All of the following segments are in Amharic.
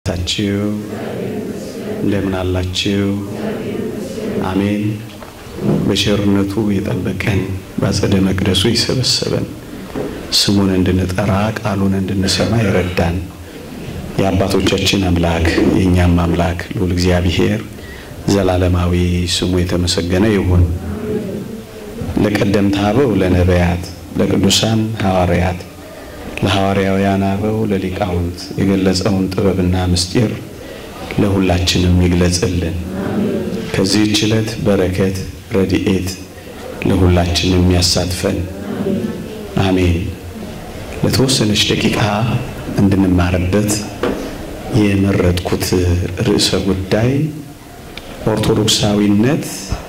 ታችሁ እንደምን አላችሁ? አሜን። በቸርነቱ የጠበቀን በአጸደ መቅደሱ የሰበሰበን ስሙን እንድንጠራ ቃሉን እንድንሰማ የረዳን የአባቶቻችን አምላክ የእኛም አምላክ ልዑል እግዚአብሔር ዘላለማዊ ስሙ የተመሰገነ ይሁን። ለቀደምት አበው ለነቢያት፣ ለቅዱሳን ሐዋርያት፣ ለሐዋርያውያን አበው ለሊቃውንት የገለጸውን ጥበብና ምስጢር ለሁላችንም ይግለጽልን። ከዚህች ዕለት በረከት ረድኤት ለሁላችንም ያሳትፈን። አሜን። ለተወሰነች ደቂቃ እንድንማርበት የመረጥኩት ርዕሰ ጉዳይ ኦርቶዶክሳዊነት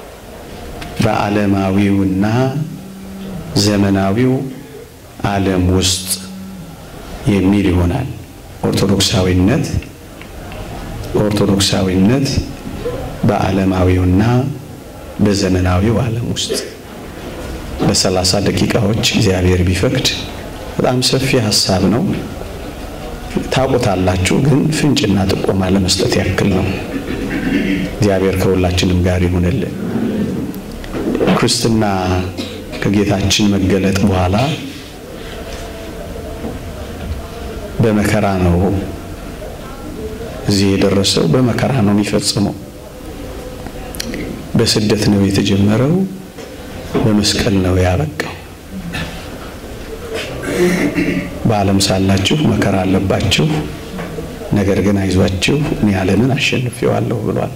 በዓለማዊውና ዘመናዊው ዓለም ውስጥ የሚል ይሆናል። ኦርቶዶክሳዊነት ኦርቶዶክሳዊነት በዓለማዊውና በዘመናዊው ዓለም ውስጥ ለሰላሳ ደቂቃዎች እግዚአብሔር ቢፈቅድ በጣም ሰፊ ሀሳብ ነው። ታውቁታላችሁ፣ ግን ፍንጭና ጥቆማ ለመስጠት ያክል ነው። እግዚአብሔር ከሁላችንም ጋር ይሁንልን። ክርስትና ከጌታችን መገለጥ በኋላ በመከራ ነው እዚህ የደረሰው። በመከራ ነው የሚፈጽመው። በስደት ነው የተጀመረው፣ በመስቀል ነው ያበቃው። በዓለም ሳላችሁ መከራ አለባችሁ፣ ነገር ግን አይዟችሁ እኔ ዓለምን አሸንፌዋለሁ ብሏል።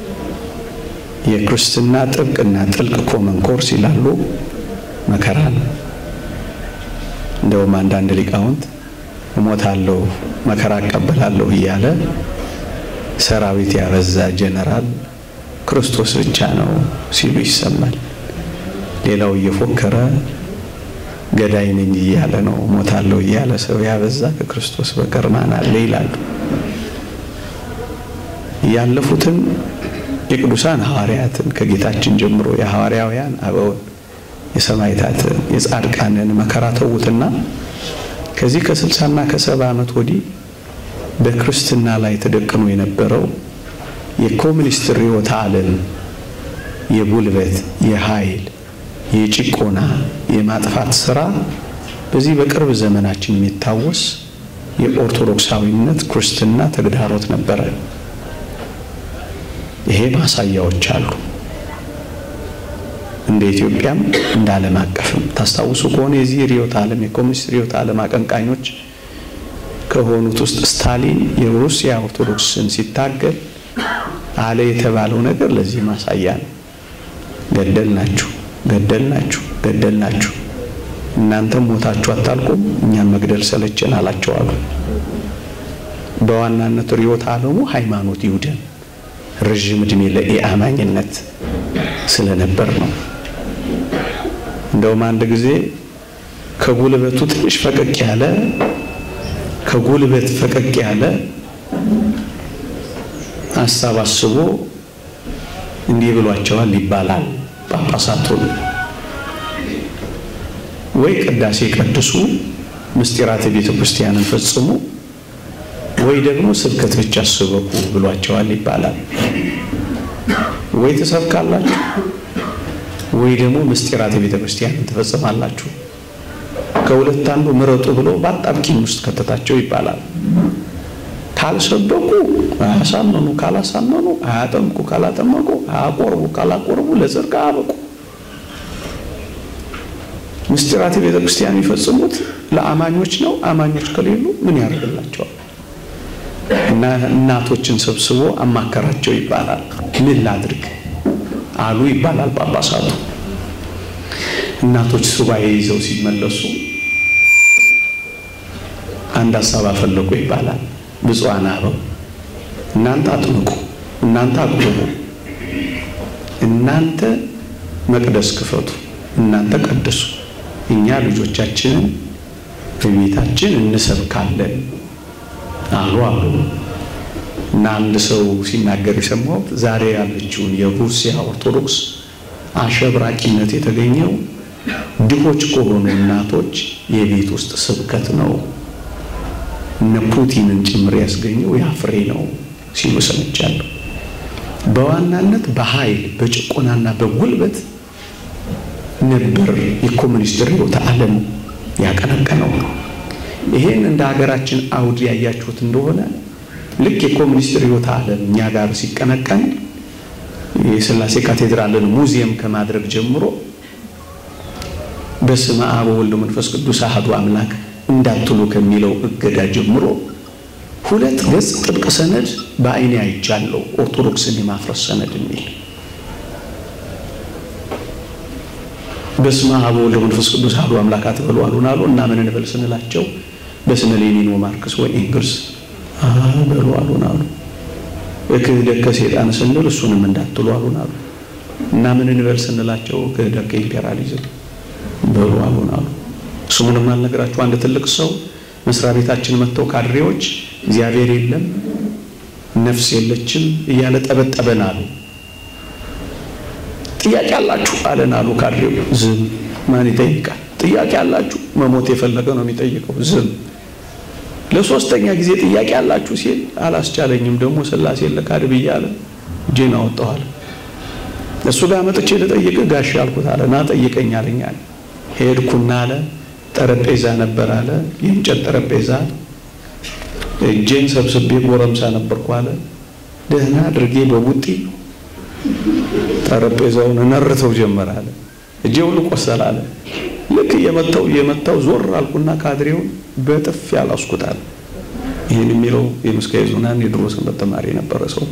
የክርስትና ጥብቅና ጥልቅ ኮመን ኮርስ ይላሉ መከራ ነው። እንደውም አንዳንድ ሊቃውንት እሞታለሁ መከራ እቀበላለሁ እያለ ሰራዊት ያበዛ ጀነራል ክርስቶስ ብቻ ነው ሲሉ ይሰማል። ሌላው እየፎከረ ገዳይ ነኝ እያለ ነው ሞታለሁ እያለ ሰው ያበዛ ከክርስቶስ በቀር ማን አለ ይላሉ። ያለፉትን የቅዱሳን ሐዋርያትን ከጌታችን ጀምሮ የሐዋርያውያን አበውን የሰማዕታትን የጻድቃንን መከራ ተዉትና ከዚህ ከስልሳና ከሰባ ዓመት ወዲህ በክርስትና ላይ ተደቅኖ የነበረው የኮሚኒስት ርዕዮተ ዓለም የጉልበት፣ የኃይል፣ የጭቆና፣ የማጥፋት ስራ በዚህ በቅርብ ዘመናችን የሚታወስ የኦርቶዶክሳዊነት ክርስትና ተግዳሮት ነበረ። ይሄ ማሳያዎች አሉ። እንደ ኢትዮጵያም እንደ ዓለም አቀፍም ታስታውሱ ከሆነ የዚህ ርዕዮተ ዓለም የኮሚኒስት ርዕዮተ ዓለም አቀንቃኞች ከሆኑት ውስጥ ስታሊን የሩሲያ ኦርቶዶክስን ሲታገል አለ የተባለው ነገር ለዚህ ማሳያ ነው። ገደል ናችሁ፣ ገደል ናችሁ፣ ገደል ናችሁ፣ እናንተም ሞታችሁ አታልቁም፣ እኛም መግደል ሰለቸን አላቸው አሉ። በዋናነት ርዕዮተ ዓለሙ ሃይማኖት ይሁደን ረዥም ዕድሜ ለኢአማኝነት ስለነበር ነው። እንደውም አንድ ጊዜ ከጉልበቱ ትንሽ ፈቀቅ ያለ ከጉልበት ፈቀቅ ያለ ሀሳብ አስቦ እንዲህ ብሏቸዋል ይባላል። ጳጳሳቱን ወይ ቅዳሴ ቀድሱ፣ ምስጢራተ ቤተ ክርስቲያንን ፈጽሙ፣ ወይ ደግሞ ስብከት ብቻ ስበኩ ብሏቸዋል ይባላል። ወይ ትሰብካላችሁ ወይ ደግሞ ምስጢራተ ቤተ ክርስቲያንን ትፈጽማላችሁ። ከሁለት አንዱ ምረጡ ብሎ በአጣብቂኝ ውስጥ ከተታቸው ይባላል። ካልሰበኩ አያሳመኑ፣ ካላሳመኑ አያጠምቁ፣ ካላጠመቁ አያቆርቡ፣ ካላቆርቡ ለጽድቅ አያበቁ። ምስጢራተ ቤተ ክርስቲያን የሚፈጽሙት ለአማኞች ነው። አማኞች ከሌሉ ምን ያደርግላቸዋል? እና እናቶችን ሰብስቦ አማከራቸው ይባላል። ምን ላድርግ አሉ ይባላል ጳጳሳቱ። እናቶች ሱባኤ ይዘው ሲመለሱ አንድ ሀሳብ አፈለቁ ይባላል። ብፁዓን አበው እናንተ አጥምቁ፣ እናንተ አቁርቡ፣ እናንተ መቅደስ ክፈቱ፣ እናንተ ቀድሱ፣ እኛ ልጆቻችንን በቤታችን እንሰብካለን አሉ አሉ እና አንድ ሰው ሲናገር የሰማሁት ዛሬ ያለችውን የሩሲያ ኦርቶዶክስ አሸብራቂነት የተገኘው ድሆች ከሆኑ እናቶች የቤት ውስጥ ስብከት ነው እነ ፑቲንን ጭምር ያስገኘው ያ ፍሬ ነው ሲሉ ሰምቻለሁ። በዋናነት በኃይል በጭቆናና በጉልበት ነበር የኮሙኒስት ርዕዮተ ዓለም ያቀነቀነው። ይሄን እንደ ሀገራችን አውድ ያያችሁት እንደሆነ ልክ የኮሙኒስት ርዕዮተ ዓለም እኛ ጋር ሲቀነቀን የሥላሴ ካቴድራልን ሙዚየም ከማድረግ ጀምሮ በስመ አብ ወወልድ መንፈስ ቅዱስ አሐዱ አምላክ እንዳትሉ ከሚለው እገዳ ጀምሮ ሁለት ገጽ ጥብቅ ሰነድ በአይኔ አይቻለሁ። ኦርቶዶክስን የማፍረስ ሰነድ የሚል በስመ አብ ወወልድ መንፈስ ቅዱስ አሐዱ አምላክ አትበሉ አሉን አሉ እና ምን እንበል ስንላቸው በስመ ሌኒን ወማርክስ ወኤንግልስ በሉ አሉን አሉ። ክህደት ከሴጣን ስንል እሱንም እንዳትሉ አሉን አሉ እና ምን እንበል ስንላቸው ክህደት ከኢምፔሪያሊዝም በሉ አሉን አሉ። ስሙንም አልነግራችሁ አንድ ትልቅ ሰው መስሪያ ቤታችን መጥተው ካድሬዎች እግዚአብሔር የለም ነፍስ የለችም እያለ ጠበጠበን አሉ። ጥያቄ አላችሁ አለን አሉ ካድሬው። ዝም ማን ይጠይቃል? ጥያቄ አላችሁ? መሞት የፈለገ ነው የሚጠይቀው። ዝም ለሶስተኛ ጊዜ ጥያቄ አላችሁ ሲል አላስቻለኝም። ደግሞ ስላሴ ለካድ ብያለ እጄን አወጣኋል። እሱ ጋር መጥቼ ልጠይቅ ጋሽ አልኩት አለ። ና ጠይቀኝ አለኝ አለ። ሄድኩና አለ ጠረጴዛ ነበር አለ የእንጨት ጠረጴዛ እጄን ሰብስቤ ጎረምሳ ነበርኩ አለ። ደህና አድርጌ በቡጢ ጠረጴዛውን እነርተው ጀመር አለ። እጄ ሁሉ ቆሰል አለ። ልክ እየመታው እየመታው ዞር አልኩና ካድሬውን በጥፊ አላስኩት አለ። ይህን የሚለው የምስካየ ኅዙናን የድሮ ሰንበት ተማሪ የነበረ ሰው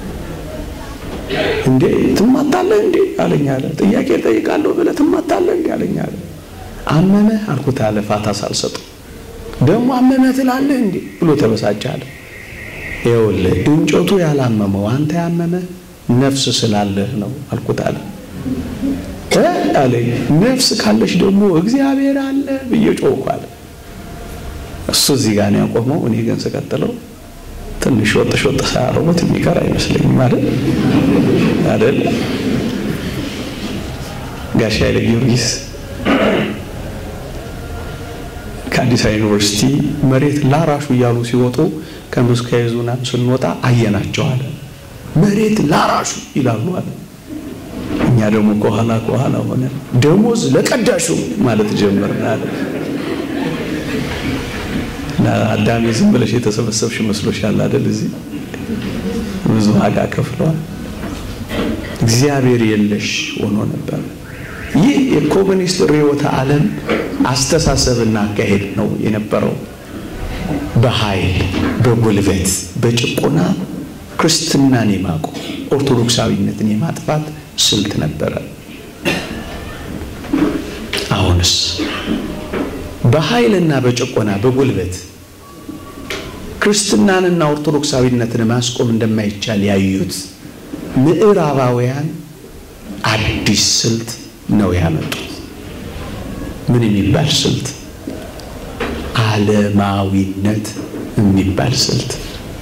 እንዴ ትማታለህ እንዴ አለኝ አለ። ጥያቄ ጠይቃለሁ ብለህ ትማታለህ እንዴ አለኝ አለ። አመመህ አልኩት አለ ፋታ ሳልሰጠው ደግሞ አመመህ ትላለህ እንዴ ብሎ ተበሳጨ አለ። ይኸውልህ እንጨቱ ያላመመው አንተ ያመመህ ነፍስ ስላለህ ነው አልኩት አለ እ አለኝ ነፍስ ካለሽ ደግሞ እግዚአብሔር አለ ብዬ ጮኩ አለ። እሱ እዚህ ጋር ነው ያቆመው። እኔ ግን ስቀጥለው ትንሽ ወጥ ሾጥ ሳያረጉት የሚቀር አይመስለኝም አይደል አይደል ጋሽ ኃይለ ጊዮርጊስ ከአዲስ አበባ ዩኒቨርሲቲ መሬት ላራሹ እያሉ ሲወጡ ከምስካየ ኅዙናን ስንወጣ አየናቸው አለ። መሬት ላራሹ ይላሉ አለ። እኛ ደግሞ ከኋላ ከኋላ ሆነ ደሞዝ ለቀዳሹ ማለት ጀመርን አለ። አዳሜ ዝም ብለሽ የተሰበሰብሽ መስሎሻል አይደል? እዚህ ብዙ ዋጋ ከፍለዋል። እግዚአብሔር የለሽ ሆኖ ነበር። ይህ የኮሙኒስት ርዕዮተ ዓለም አስተሳሰብና አካሄድ ነው የነበረው። በኃይል በጉልበት በጭቆና ክርስትናን የማቆም ኦርቶዶክሳዊነትን የማጥፋት ስልት ነበረ። አሁንስ በኃይልና በጭቆና በጉልበት ክርስትናንና ኦርቶዶክሳዊነትን ማስቆም እንደማይቻል ያዩት ምዕራባውያን አዲስ ስልት ነው ያመጡት። ምን የሚባል ስልት? ዓለማዊነት የሚባል ስልት።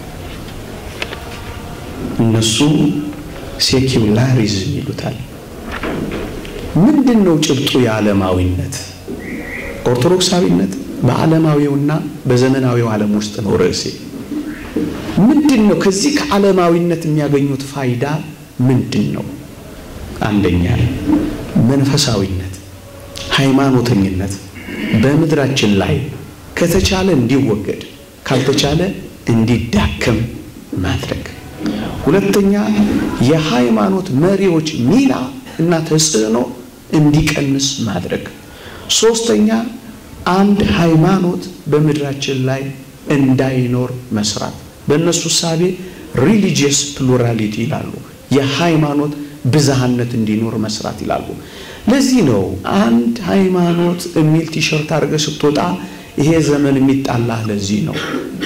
እነሱ ሴኪውላሪዝም ይሉታል። ምንድን ነው ጭብጡ የዓለማዊነት? ኦርቶዶክሳዊነት በዓለማዊውና በዘመናዊው ዓለም ውስጥ ነው ርዕሴ። ምንድን ነው ከዚህ ከዓለማዊነት የሚያገኙት ፋይዳ ምንድን ነው? አንደኛ መንፈሳዊነት፣ ሃይማኖተኝነት በምድራችን ላይ ከተቻለ እንዲወገድ ካልተቻለ እንዲዳከም ማድረግ። ሁለተኛ የሃይማኖት መሪዎች ሚና እና ተጽዕኖ እንዲቀንስ ማድረግ። ሶስተኛ አንድ ሃይማኖት በምድራችን ላይ እንዳይኖር መስራት። በእነሱ ሳቤ ሪሊጂየስ ፕሉራሊቲ ይላሉ። የሃይማኖት ብዝሃነት እንዲኖር መስራት ይላሉ። ለዚህ ነው አንድ ሃይማኖት የሚል ቲሸርት አድርገህ ስትወጣ ይሄ ዘመን የሚጣላህ ለዚህ ነው።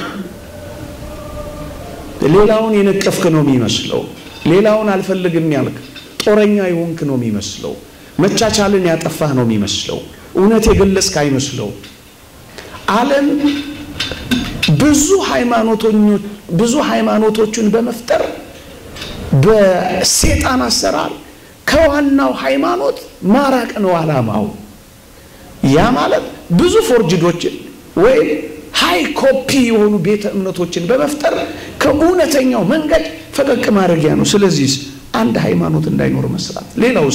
ሌላውን የነቀፍክ ነው የሚመስለው። ሌላውን አልፈልግም ያልክ ጦረኛ የሆንክ ነው የሚመስለው። መቻቻልን ያጠፋህ ነው የሚመስለው። እውነት የገለጽክ አይመስለው። ዓለም ብዙ ሃይማኖቶኞች ብዙ ሃይማኖቶችን በመፍጠር በሴጣን አሰራር ከዋናው ሃይማኖት ማራቅ ነው ዓላማው። ያ ማለት ብዙ ፎርጅዶችን ወይም ሃይ ኮፒ የሆኑ ቤተ እምነቶችን በመፍጠር ከእውነተኛው መንገድ ፈቀቅ ማድረጊያ ነው። ስለዚህ አንድ ሃይማኖት እንዳይኖር መስራት። ሌላውስ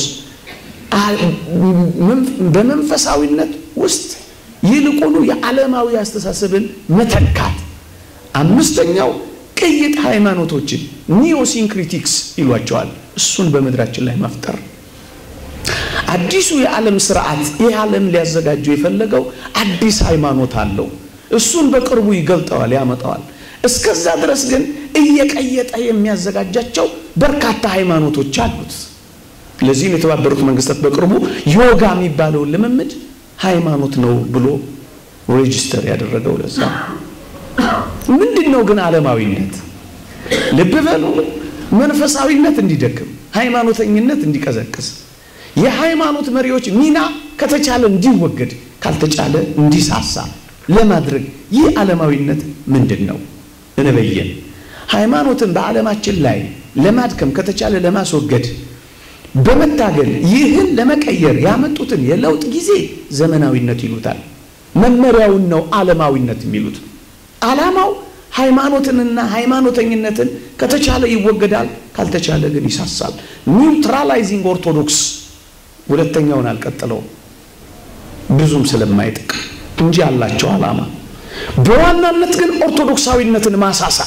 በመንፈሳዊነት ውስጥ ይልቁኑ የዓለማዊ አስተሳሰብን መተካት። አምስተኛው ቅይጥ ሃይማኖቶችን ኒዮሲንክሪቲክስ ይሏቸዋል። እሱን በምድራችን ላይ መፍጠር አዲሱ የዓለም ስርዓት ይህ ዓለም ሊያዘጋጀው የፈለገው አዲስ ሃይማኖት አለው። እሱን በቅርቡ ይገልጠዋል፣ ያመጣዋል። እስከዛ ድረስ ግን እየቀየጠ የሚያዘጋጃቸው በርካታ ሃይማኖቶች አሉት። ለዚህም የተባበሩት መንግስታት በቅርቡ ዮጋ የሚባለውን ልምምድ ሃይማኖት ነው ብሎ ሬጂስተር ያደረገው ለዛ ምንድን ነው ግን ዓለማዊነት? ልብ በሉ መንፈሳዊነት እንዲደክም፣ ሃይማኖተኝነት እንዲቀዘቅዝ የሃይማኖት መሪዎች ሚና ከተቻለ እንዲወገድ ካልተቻለ እንዲሳሳ ለማድረግ ይህ ዓለማዊነት ምንድን ነው? እንበየን። ሃይማኖትን በዓለማችን ላይ ለማድከም ከተቻለ ለማስወገድ በመታገል ይህን ለመቀየር ያመጡትን የለውጥ ጊዜ ዘመናዊነት ይሉታል። መመሪያውን ነው ዓለማዊነት የሚሉት። ዓላማው ሃይማኖትንና ሃይማኖተኝነትን ከተቻለ ይወገዳል፣ ካልተቻለ ግን ይሳሳል። ኒውትራላይዚንግ ኦርቶዶክስ ሁለተኛውን አልቀጥለውም ብዙም ስለማይጥቅ እንጂ አላቸው ዓላማ። በዋናነት ግን ኦርቶዶክሳዊነትን ማሳሳ።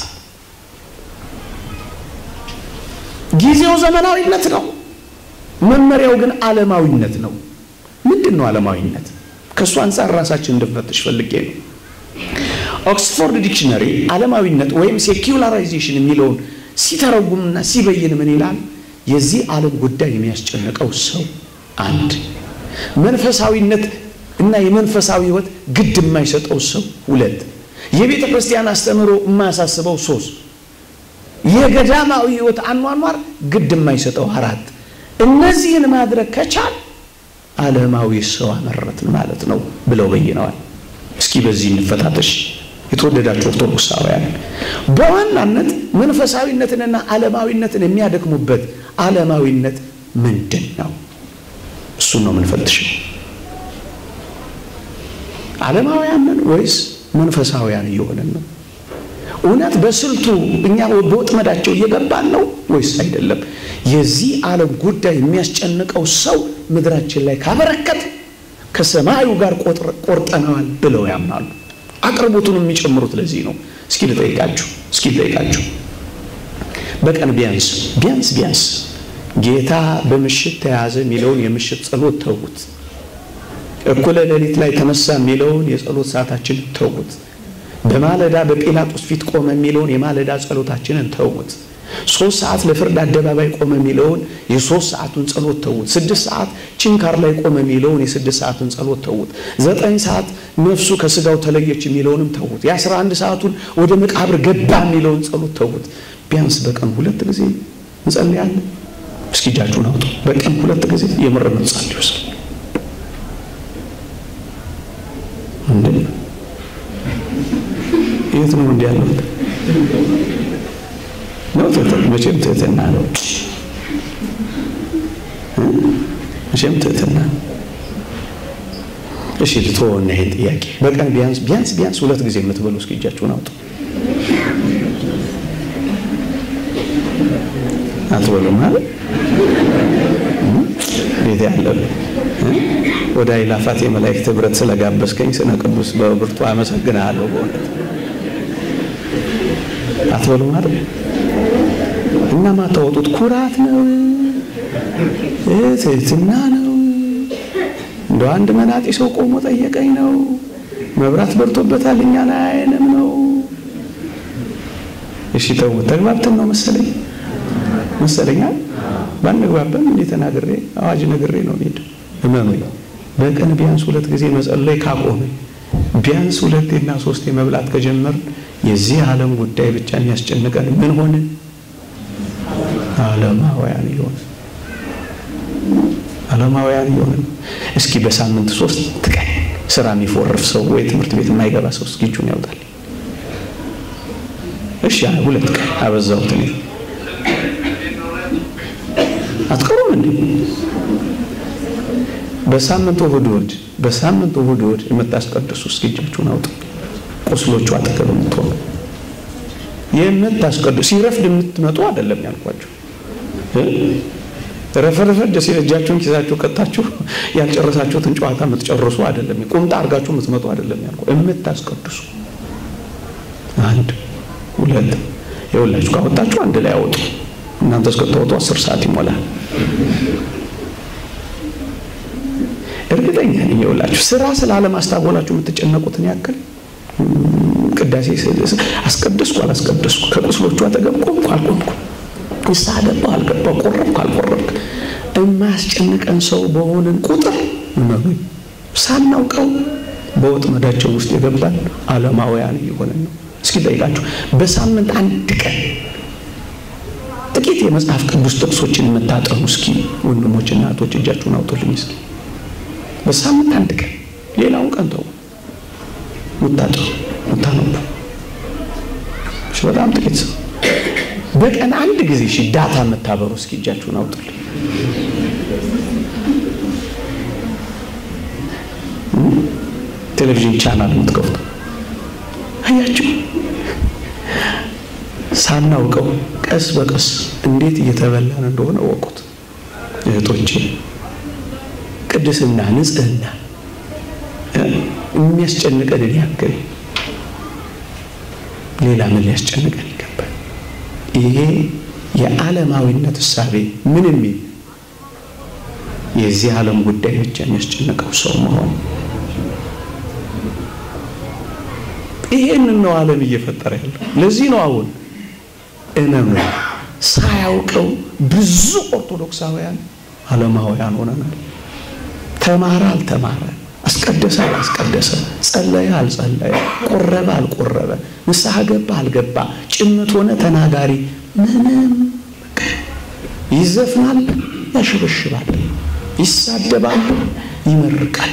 ጊዜው ዘመናዊነት ነው፣ መመሪያው ግን ዓለማዊነት ነው። ምንድን ነው ዓለማዊነት? ከእሱ አንጻር ራሳችን እንድንፈትሽ ፈልጌ ነው። ኦክስፎርድ ዲክሽነሪ ዓለማዊነት ወይም ሴኩላራይዜሽን የሚለውን ሲተረጉምና ሲበይን ምን ይላል? የዚህ ዓለም ጉዳይ የሚያስጨንቀው ሰው አንድ፣ መንፈሳዊነት እና የመንፈሳዊ ሕይወት ግድ የማይሰጠው ሰው ሁለት፣ የቤተ ክርስቲያን አስተምህሮ የማያሳስበው ሶስት፣ የገዳማዊ ሕይወት አኗኗር ግድ የማይሰጠው አራት። እነዚህን ማድረግ ከቻል ዓለማዊ ሰው አመረትን ማለት ነው ብለው በይነዋል። እስኪ በዚህ እንፈታተሽ። የተወደዳችሁ ኦርቶዶክሳውያን በዋናነት መንፈሳዊነትንና ዓለማዊነትን የሚያደክሙበት ዓለማዊነት ምንድን ነው? እሱን ነው የምንፈትሸው። ዓለማውያንን ወይስ መንፈሳውያን እየሆንን ነው? እውነት በስልቱ እኛ በወጥመዳቸው እየገባን ነው ወይስ አይደለም? የዚህ ዓለም ጉዳይ የሚያስጨንቀው ሰው ምድራችን ላይ ካበረከት ከሰማዩ ጋር ቆርጠነዋል ብለው ያምናሉ። አቅርቦቱን የሚጨምሩት ለዚህ ነው። እስኪ ልጠይቃችሁ እስኪ ልጠይቃችሁ በቀን ቢያንስ ቢያንስ ቢያንስ ጌታ በምሽት ተያዘ የሚለውን የምሽት ጸሎት ተውት። እኩለ ሌሊት ላይ ተነሳ የሚለውን የጸሎት ሰዓታችንን ተውት። በማለዳ በጲላጦስ ፊት ቆመ የሚለውን የማለዳ ጸሎታችንን ተውት። ሶስት ሰዓት ለፍርድ አደባባይ ቆመ የሚለውን የሶስት ሰዓቱን ጸሎት ተውት። ስድስት ሰዓት ችንካር ላይ ቆመ የሚለውን የስድስት ሰዓቱን ጸሎት ተውት። ዘጠኝ ሰዓት ነፍሱ ከስጋው ተለየች የሚለውንም ተውት። የአስራ አንድ ሰዓቱን ወደ መቃብር ገባ የሚለውን ጸሎት ተውት። ቢያንስ በቀን ሁለት ጊዜ እንጸልያለን። እስኪ እጃችሁን አውጡ። በቀን ሁለት ጊዜ የምር እንጸልይ ውስጥ ምንድን ነው? የት ነው እንዲህ ያለው ነው? መቼም ትህትና ነው። መቼም ትህትና ነው። እሺ ልትሆን ይሄን ጥያቄ በቀን ቢያንስ ቢያንስ ቢያንስ ሁለት ጊዜ የምትበሉ እስኪ እጃችሁን አውጡ። አትበሉም ማለት ቤት ያለው ወደ አይላፋት የመላእክት ህብረት ስለጋበዝከኝ ስነ ቅዱስ በብርቱ አመሰግናለሁ። በእውነት አትበሉ ማለት እና ማታወጡት ኩራት ነው፣ ትህትና ነው። እንደ አንድ መናጢ ሰው ቆሞ ጠየቀኝ ነው። መብራት በርቶበታል እኛን አያየንም ነው። እሺ ተው፣ ተግባብተን ነው መሰለኝ መሰለኛል ባንግባባም እንዴ ተናግሬ አዋጅ ነግሬ ነው ሄድ እመኑኝ። በቀን ቢያንስ ሁለት ጊዜ መጸለይ ካቆመ ቢያንስ ሁለቴና ሶስቴ መብላት ከጀመርን የዚህ ዓለም ጉዳይ ብቻ የሚያስጨንቀን ምን ሆነ? ዓለማውያን ይሆን ዓለማውያን ይሆን። እስኪ በሳምንት ሶስት ቀን ስራ የሚፎርፍ ሰው ወይ ትምህርት ቤት የማይገባ ሰው እስኪ እጁን ያውጣል። እሺ ሁለት ቀን አበዛሁት እኔ አትቀሩም እንዴ? በሳምንቱ እሑድ እሑድ በሳምንቱ እሑድ እሑድ የምታስቀድሱ እስኪ እጃችሁን አውጡ። ቁስሎቹ አጠገብ የምትሆኑ የምታስቀድሱ ሲረፍድ የምትመጡ አይደለም ያልኳቸው። ረፈረፈድ ሲል እጃችሁን ኪሳችሁ ከታችሁ ያልጨረሳችሁትን ጨዋታ የምትጨርሱ አይደለም። ቁምጣ አድርጋችሁ የምትመጡ አይደለም ያልኩ፣ የምታስቀድሱ አንድ ሁለት የወላችሁ ካወጣችሁ አንድ ላይ አወጡ። እናንተ እስከታወጡ አስር ሰዓት ይሞላል። እርግጠኛ ነኝ የወላችሁ ስራ ስላለማስታጎላችሁ የምትጨነቁትን ያክል ቅዳሴ አስቀደስኩ አላስቀደስኩ፣ ከቁስሎቹ አጠገብ ቆምኩ አልቆምኩ፣ ንስሐ ገባሁ አልገባሁ፣ ቆረብኩ አልቆረብክ፣ የማያስጨንቀን ሰው በሆንን ቁጥር እመኑኝ ሳናውቀው በወጥመዳቸው ውስጥ የገባን ዓለማውያን እየሆንን ነው። እስኪ ጠይቃችሁ በሳምንት አንድ ቀን ጥቂት የመጽሐፍ ቅዱስ ጥቅሶችን የምታጠኑ እስኪ ወንድሞችና እህቶች እጃችሁን አውጡልኝ እስኪ በሳምንት አንድ ቀን ሌላውን ቀን ተው ሙታጠሩ ሙታነቡ በጣም ጥቂት ሰው በቀን አንድ ጊዜ እሺ ዳታ የምታበሩ እስኪ እጃችሁን አውጡልኝ ቴሌቪዥን ቻናል የምትከፍቱ አያችሁ ሳናውቀው ቀስ በቀስ እንዴት እየተበላን እንደሆነ ወቁት እህቶቼ ቅድስና ንጽህና የሚያስጨንቀንን ያክል ሌላ ምን ሊያስጨንቀን ይገባል? ይሄ የዓለማዊነት እሳቤ ምን የሚል የዚህ ዓለም ጉዳይ ብቻ የሚያስጨንቀው ሰው መሆን ይሄንን ነው ዓለም እየፈጠረ ያለው። ለዚህ ነው አሁን እመኑ ሳያውቀው ብዙ ኦርቶዶክሳውያን ዓለማውያን ሆነናል። ተማረ አልተማረ፣ አስቀደሰ አላስቀደሰ፣ ጸለየ አልጸለየ፣ ቆረበ አልቆረበ፣ ንስሐ ገባ አልገባ፣ ጭምት ሆነ ተናጋሪ ምንም ይዘፍናል፣ ያሸበሽባል፣ ይሳደባል፣ ይመርቃል።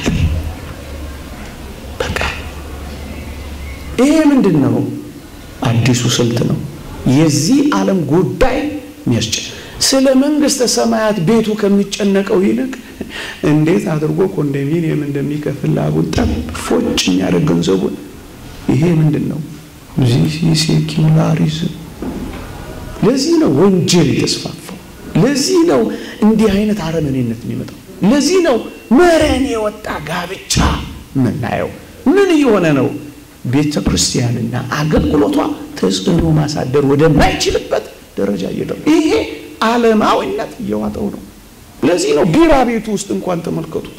በቃ ይሄ ምንድን ነው? አዲሱ ስልት ነው። የዚህ ዓለም ጉዳይ የሚያስጨ ስለ መንግስተ ሰማያት ቤቱ ከሚጨነቀው ይልቅ እንዴት አድርጎ ኮንዶሚኒየም እንደሚከፍል ላቡን ጠብ ፎጭ የሚያደርግ ገንዘቡን ይሄ ምንድን ነው? ዚህ ሴኪላሪዝም። ለዚህ ነው ወንጀል የተስፋፋው። ለዚህ ነው እንዲህ አይነት አረመኔነት የሚመጣው። ለዚህ ነው መረን የወጣ ጋብቻ የምናየው። ምን እየሆነ ነው? ቤተ ክርስቲያንና አገልግሎቷ ተጽዕኖ ማሳደር ወደማይችልበት ደረጃ እየደረሰ ይሄ ዓለማዊነት እየዋጠው ነው። ለዚህ ነው ቢራ ቤቱ ውስጥ እንኳን ተመልከቱት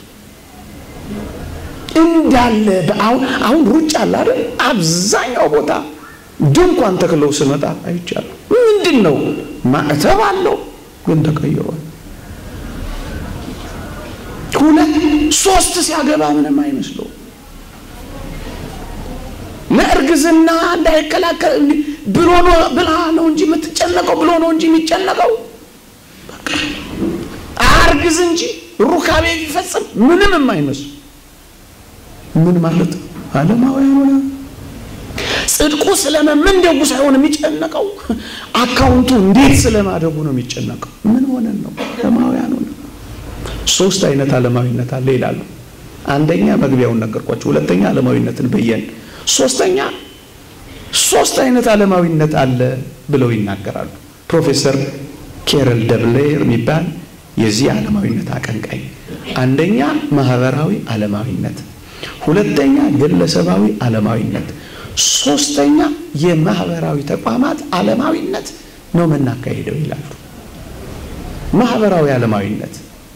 እንዳለ አሁን አሁን ሩጫ አለ አይደል? አብዛኛው ቦታ ድንኳን ተክለው ስመጣ አይቻለሁ። ምንድን ነው ማዕተብ አለው ግን ተቀይሯል። ሁለት ሶስት ሲያገባ ምንም አይመስለው ለእርግዝና እንዳይከላከል ብሎ ነው ብላ ነው እንጂ የምትጨነቀው ብሎ ነው እንጂ የሚጨነቀው አርግዝ እንጂ ሩካቤ ቢፈጽም ምንም የማይመስሉ ምን ማለት ዓለማውያን ሆነ። ጽድቁ ስለመመንደጉ ሳይሆን የሚጨነቀው አካውንቱ እንዴት ስለማደጉ ነው የሚጨነቀው። ምን ሆነን ነው ዓለማውያን ሆነ። ሶስት አይነት ዓለማዊነት አለ ይላሉ። አንደኛ መግቢያውን ነገርኳቸው። ሁለተኛ ዓለማዊነትን በየን ሶስተኛ ሶስት አይነት ዓለማዊነት አለ ብለው ይናገራሉ። ፕሮፌሰር ኬረል ደብሌር የሚባል የዚህ ዓለማዊነት አቀንቃኝ፣ አንደኛ ማህበራዊ ዓለማዊነት፣ ሁለተኛ ግለሰባዊ ዓለማዊነት፣ ሶስተኛ የማህበራዊ ተቋማት ዓለማዊነት ነው የምናካሄደው ይላሉ። ማህበራዊ ዓለማዊነት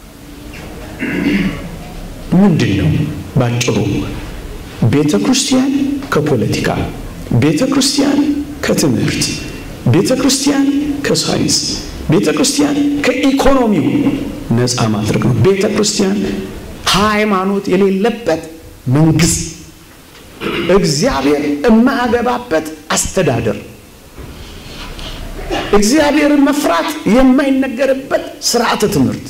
ምንድን ነው? ባጭሩ ቤተ ክርስቲያን ከፖለቲካ፣ ቤተ ክርስቲያን ከትምህርት፣ ቤተ ክርስቲያን ከሳይንስ፣ ቤተ ክርስቲያን ከኢኮኖሚው ነፃ ማድረግ ነው። ቤተ ክርስቲያን ሃይማኖት የሌለበት መንግስት፣ እግዚአብሔር የማያገባበት አስተዳደር፣ እግዚአብሔርን መፍራት የማይነገርበት ስርዓተ ትምህርት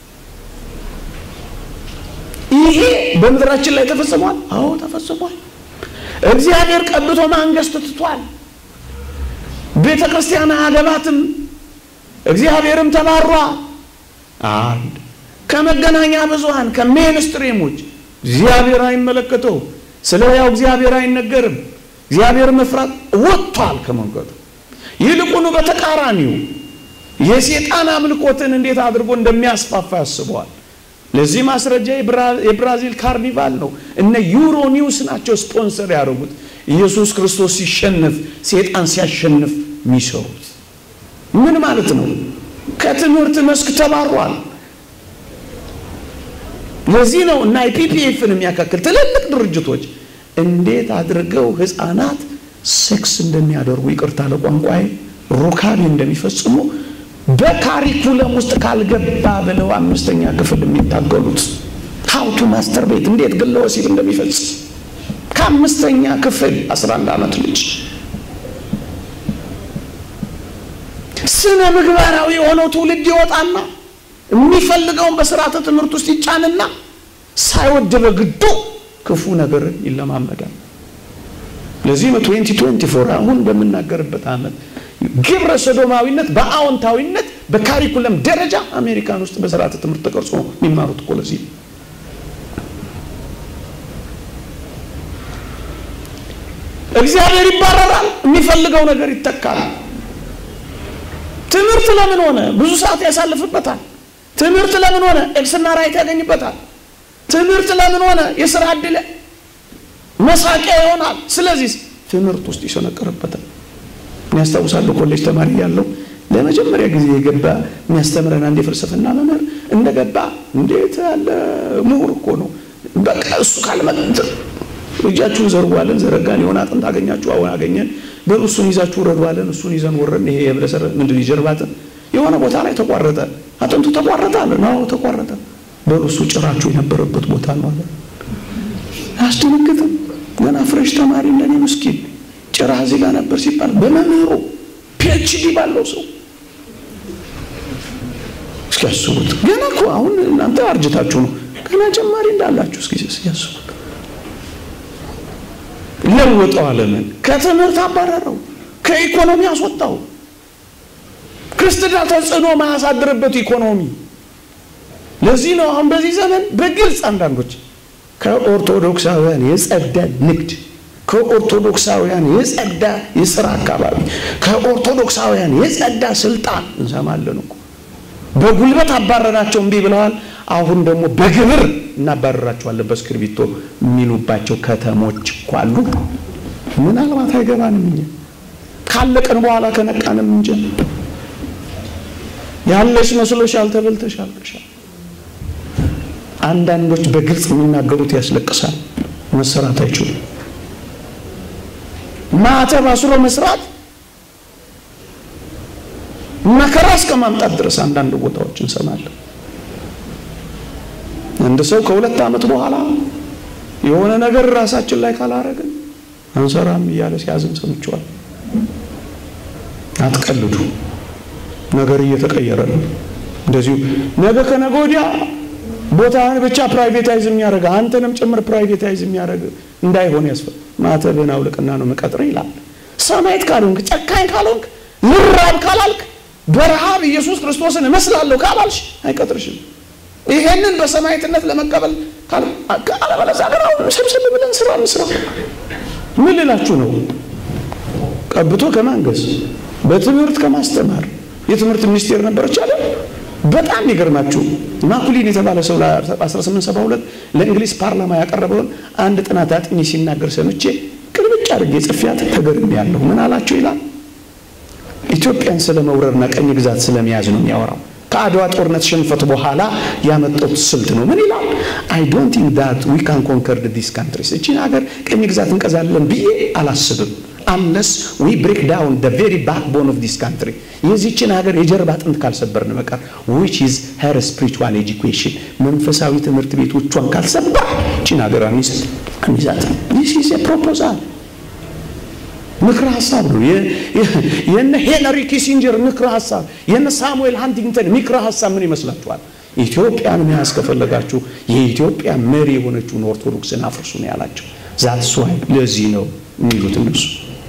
ይሄ በምድራችን ላይ ተፈጽሟል። አዎ ተፈጽሟል። እግዚአብሔር ቀብቶ ማንገስት ትቷል። ቤተ ክርስቲያን አያገባትም። እግዚአብሔርም ተባሯል። አንድ ከመገናኛ ብዙሃን ከሜንስትሪሞች እግዚአብሔር አይመለከተው፣ ስለ ያው እግዚአብሔር አይነገርም። እግዚአብሔር መፍራት ወጥቷል ከመንገዱ። ይልቁኑ በተቃራኒው የሴጣን አምልኮትን እንዴት አድርጎ እንደሚያስፋፋ ያስበዋል። ለዚህ ማስረጃ የብራዚል ካርኒቫል ነው። እነ ዩሮ ኒውስ ናቸው ስፖንሰር ያደረጉት። ኢየሱስ ክርስቶስ ሲሸነፍ፣ ሴጣን ሲያሸንፍ የሚሰሩት ምን ማለት ነው? ከትምህርት መስክ ተባሯል። ለዚህ ነው እና የፒፒኤፍን የሚያካክል ትልልቅ ድርጅቶች እንዴት አድርገው ህፃናት ሴክስ እንደሚያደርጉ ይቅርታ ለቋንቋዬ ሩካቤ እንደሚፈጽሙ በካሪኩለም ውስጥ ካልገባ ብለው አምስተኛ ክፍል የሚታገሉት ሀውቱ ማስተር ቤት እንዴት ግለ ወሲብ እንደሚፈጽም ከአምስተኛ ክፍል 11 ዓመት ልጅ ስነ ምግባራዊ የሆነው ትውልድ ይወጣና የሚፈልገውን በስርዓተ ትምህርት ውስጥ ይጫንና ሳይወድ በግዱ ክፉ ነገርን ይለማመዳል። ለዚህ ነው 2024 አሁን በምናገርበት ዓመት ግብረ ሰዶማዊነት በአዎንታዊነት በካሪኩለም ደረጃ አሜሪካን ውስጥ በስርዓተ ትምህርት ተቀርጾ የሚማሩት እኮ ለዚህ እግዚአብሔር ይባረራል፣ የሚፈልገው ነገር ይተካል። ትምህርት ለምን ሆነ? ብዙ ሰዓት ያሳልፍበታል። ትምህርት ለምን ሆነ? ኤክስና ራይት ያገኝበታል። ትምህርት ለምን ሆነ? የስራ ዕድል መሳቂያ ይሆናል። ስለዚህ ትምህርት ውስጥ ይሰነቀርበታል። ያስታውሳለሁ ኮሌጅ ተማሪ ያለው ለመጀመሪያ ጊዜ የገባ የሚያስተምረን አንድ የፍልስፍና መምህር እንደገባ እንዴት ያለ ምሁር እኮ ነው። በቃ እሱ ካልመጥ እጃችሁን ዘርጓለን፣ ዘረጋን። የሆነ አጥንት አገኛችሁ፣ አሁን አገኘን። በሉ እሱን ይዛችሁ ውረዷለን። እሱን ይዘን ወረን። ይሄ የብለሰረ ምንድን ይጀርባትን የሆነ ቦታ ላይ ተቋረጠ፣ አጥንቱ ተቋረጠ አለ። ነው ተቋረጠ። በሉ እሱ ጭራችሁ የነበረበት ቦታ ነው አለ። አያስደነግጥም? ገና ፍሬሽ ተማሪ እንደኔ ምስኪን ጭራ እዚህ ጋር ነበር ሲባል በመምህሩ ፒኤችዲ ባለው ሰው እስኪ ያስቡት። ገና እኮ አሁን እናንተ አርጅታችሁ ነው ገና ጀማሪ እንዳላችሁ እስኪ ያስቡት። ለወጠው ዓለምን ከትምህርት አባረረው፣ ከኢኮኖሚ አስወጣው። ክርስትና ተጽዕኖ ማያሳድርበት ኢኮኖሚ። ለዚህ ነው አሁን በዚህ ዘመን በግልጽ አንዳንዶች ከኦርቶዶክሳውያን የጸዳ ንግድ ከኦርቶዶክሳውያን የጸዳ የስራ አካባቢ ከኦርቶዶክሳውያን የጸዳ ስልጣን እንሰማለን እኮ። በጉልበት አባረራቸው እምቢ ብለዋል። አሁን ደግሞ በግብር እናባረራቸዋለን በእስክርቢቶ የሚሉባቸው ከተሞች እኮ አሉ። ምናልባት አይገባንም እኛ ካለቀን በኋላ ከነቃንም እንጂ ያለሽ መስሎሻል፣ ተበልተሽ አልቀሻል። አንዳንዶች በግልጽ የሚናገሩት ያስለቅሳል። መሰራት አይችሉም። ማተብ አስሮ መስራት መከራ እስከ ማምጣት ድረስ አንዳንድ ቦታዎች እንሰማለን። አንድ ሰው ከሁለት ዓመት በኋላ የሆነ ነገር ራሳችን ላይ ካላረግን አንሰራም እያለ ሲያዝን ሰምቼዋል። አትቀልዱ፣ ነገር እየተቀየረ ነው። እንደዚሁ ነገ ከነገ ወዲያ ቦታህን ብቻ ፕራይቬታይዝ የሚያደርግ አንተንም ጭምር ፕራይቬታይዝ የሚያደርግ እንዳይሆን ያስፈ ማተብህን አውልቅና ነው መቀጥር ይላል። ሰማዕት ካልሆንክ ጨካኝ ካልሆንክ ልራብ ካላልክ በረሃብ ኢየሱስ ክርስቶስን እመስላለሁ ካላልሽ አይቀጥርሽም። ይሄንን በሰማዕትነት ለመቀበል አለበለዚያ ግን አሁን ሰብሰብ ብለን ስራ እንስራ። ምን ልላችሁ ነው? ቀብቶ ከማንገስ በትምህርት ከማስተማር የትምህርት ሚኒስቴር ነበረች አለ። በጣም ይገርማችሁ ማኩሊን የተባለ ሰው ለ1872 ለእንግሊዝ ፓርላማ ያቀረበውን አንድ ጥናት አጥኚ ሲናገር ሰምቼ ቅልብጭ አድርጌ ጽፌያት ተገርሜ ያለሁ። ምን አላቸው ይላል ኢትዮጵያን ስለ መውረርና ቀኝ ግዛት ስለመያዝ ነው የሚያወራው። ከአድዋ ጦርነት ሽንፈት በኋላ ያመጡት ስልት ነው። ምን ይላል? አይ ዶንት ቲንክ ዳት ዊ ካን ኮንከር ዲስ ካንትሪስ እቺን ሀገር ቀኝ ግዛት እንቀዛለን ብዬ አላስብም። አንለስ ዊ ብሬክ ዳውን ደ ቬሪ ባክቦን ኦፍ ዲስ ካንትሪ የዚችን ሀገር የጀርባ አጥንት ካልሰበርን በቀር ዊች ኢዝ ሄር ስፒሪቹዋል ኤጁኬሽን መንፈሳዊ ትምህርት ቤቶቿን ካልሰበር እቺን ሀገር አሚዛት ዲስ ኢዝ ፕሮፖዛል ምክረ ሀሳብ ነው። የነ ሄንሪ ኪሲንጀር ምክረ ሀሳብ፣ የነ ሳሙኤል ሃንቲንግተን ምክረ ሀሳብ ምን ይመስላችኋል? ኢትዮጵያን መያዝ ከፈለጋችሁ የኢትዮጵያ መሪ የሆነችውን ኦርቶዶክስን አፍርሱ ነው ያላቸው። ዛት ስዋይ ለዚህ ነው የሚሉት እነሱ።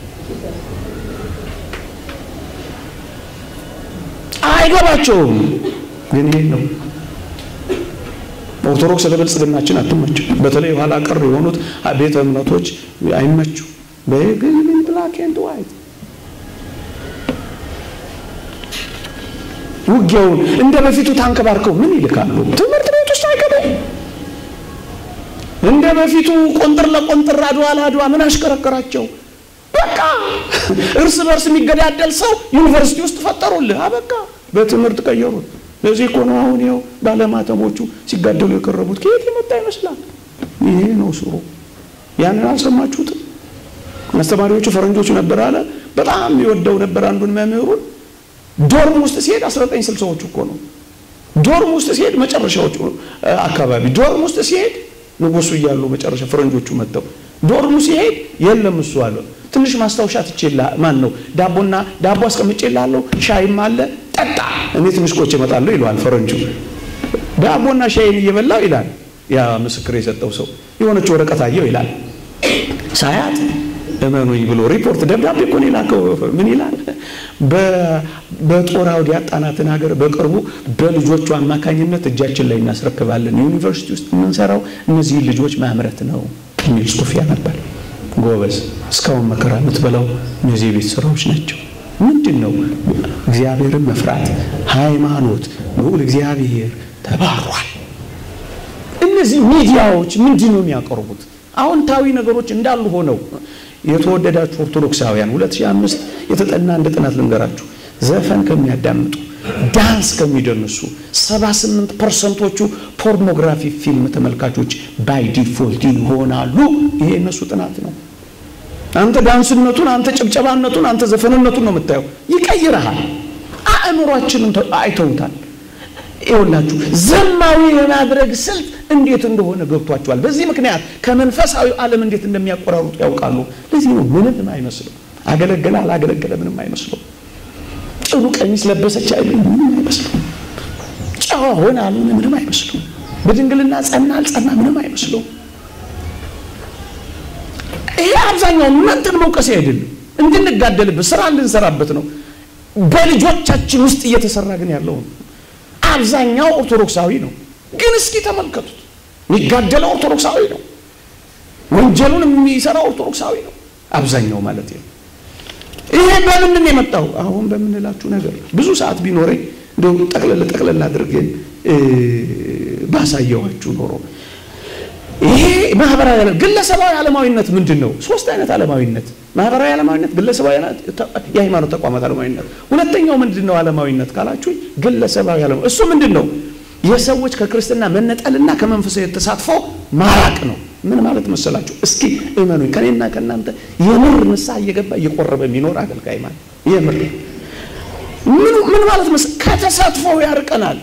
አይገባቸውም፣ ግን ይሄ ነው ኦርቶዶክስ ለብልጽግናችን አትመችም። በተለይ ኋላ ቀር የሆኑት ቤተ እምነቶች አይመቹ በግሪን ብላክ ኤንድ ዋይት ውጊያውን እንደ በፊቱ ታንከባርከው ምን ይልካሉ? ትምህርት ቤት ውስጥ አይገባም። እንደ በፊቱ ቆንጥር ለቆንጥር አድዋ ለአድዋ ምን አሽከረከራቸው? በቃ እርስ በርስ የሚገዳደል ሰው ዩኒቨርሲቲ ውስጥ ፈጠሩልህ። አበቃ በትምህርት ቀየሩት። ለዚህ እኮ ነው አሁን ይኸው ባለማተሞቹ ሲጋደሉ የቀረቡት። ከየት የመጣ ይመስላል? ይሄ ነው ስሩ። ያንን አልሰማችሁትም? አስተማሪዎቹ ፈረንጆቹ ነበር አለ በጣም የሚወደው ነበር አንዱን መምህሩን ዶርም ውስጥ ሲሄድ 1960ዎቹ እኮ ነው። ዶርም ውስጥ ሲሄድ መጨረሻዎቹ አካባቢ ዶርም ውስጥ ሲሄድ ንጉሱ እያሉ መጨረሻ ፈረንጆቹ መጥተው ዶርሙ ሲሄድ የለም እሱ አለ ትንሽ ማስታወሻ ትቼላ ማን ነው ዳቦና ዳቦ አስቀምጬላለሁ ሻይም አለ ጠጣ እኔ ትንሽ ቆይቼ እመጣለሁ ይለዋል ፈረንጁ ዳቦና ሻይን እየበላው ይላል ያ ምስክር የሰጠው ሰው የሆነች ወረቀት አየው ይላል ሳያት እመኑኝ ብሎ ሪፖርት ደብዳቤ እኮ ነው የላከው ምን ይላል በጦር አውድ ያጣናትን ሀገር በቅርቡ በልጆቹ አማካኝነት እጃችን ላይ እናስረክባለን ዩኒቨርሲቲ ውስጥ የምንሰራው እነዚህን ልጆች ማምረት ነው የሚል ጽሁፍ ያነባል ጎበዝ እስካሁን መከራ የምትበላው እነዚህ የቤት ስራዎች ናቸው ምንድን ነው እግዚአብሔርን መፍራት ሃይማኖት ልዑል እግዚአብሔር ተባሯል እነዚህ ሚዲያዎች ምንድን ነው የሚያቀርቡት አዎንታዊ ነገሮች እንዳሉ ሆነው የተወደዳችሁ ኦርቶዶክሳውያን 2005 የተጠና እንደ ጥናት ልንገራችሁ ዘፈን ከሚያዳምጡ ዳንስ ከሚደንሱ 78 ፐርሰንቶቹ ፖርኖግራፊ ፊልም ተመልካቾች ባይ ዲፎልት ይሆናሉ ይሄ እነሱ ጥናት ነው አንተ ዳንስነቱን አንተ ጭብጨባነቱን አንተ ዘፈንነቱን ነው የምታየው ይቀይረሃል አእምሯችንን አይተውታል ይኸውላችሁ ዘማዊ የማድረግ ስልት እንዴት እንደሆነ ገብቷቸዋል በዚህ ምክንያት ከመንፈሳዊ ዓለም እንዴት እንደሚያቆራሩጡ ያውቃሉ ለዚህ ነው ምንም አይመስለው አገለገለ አላገለገለ ምንም አይመስለው ጥሩ ቀሚስ ለበሰች አይልም ምንም አይመስለው ጨዋ ሆነ አልሆነ ምንም አይመስለው በድንግልና ጸና አልጸና ምንም አይመስለው ይሄ አብዛኛው እናንተን መውቀሴ አይደለም እንድንጋደልበት ስራ እንድንሰራበት ነው በልጆቻችን ውስጥ እየተሰራ ግን ያለው አብዛኛው ኦርቶዶክሳዊ ነው ግን እስኪ ተመልከቱት የሚጋደለው ኦርቶዶክሳዊ ነው ወንጀሉን የሚሰራው ኦርቶዶክሳዊ ነው አብዛኛው ማለት ነው ይሄ በምንድን የመጣው አሁን በምንላችሁ ነገር ብዙ ሰዓት ቢኖረኝ እንደው ጠቅለል ጠቅለል አድርገን ባሳየዋችሁ ኖሮ ይሄ ማህበራዊ ግለሰባዊ ዓለማዊነት ምንድን ነው ሶስት አይነት ዓለማዊነት ማህበራዊ ዓለማዊነት ግለሰባዊ የሃይማኖት ተቋማት ዓለማዊነት ሁለተኛው ምንድን ነው ዓለማዊነት ካላችሁ ግለሰባዊ ዓለማዊ እሱ ምንድን ነው የሰዎች ከክርስትና መነጠልና ከመንፈሳዊ ተሳትፎ ማራቅ ነው ምን ማለት መሰላችሁ እስኪ እመኑኝ ከኔና ከእናንተ የምር ንስሐ እየገባ እየቆረበ የሚኖር አገልጋይ ማለት የምር ምን ማለት መስ ከተሳትፎ ያርቀናል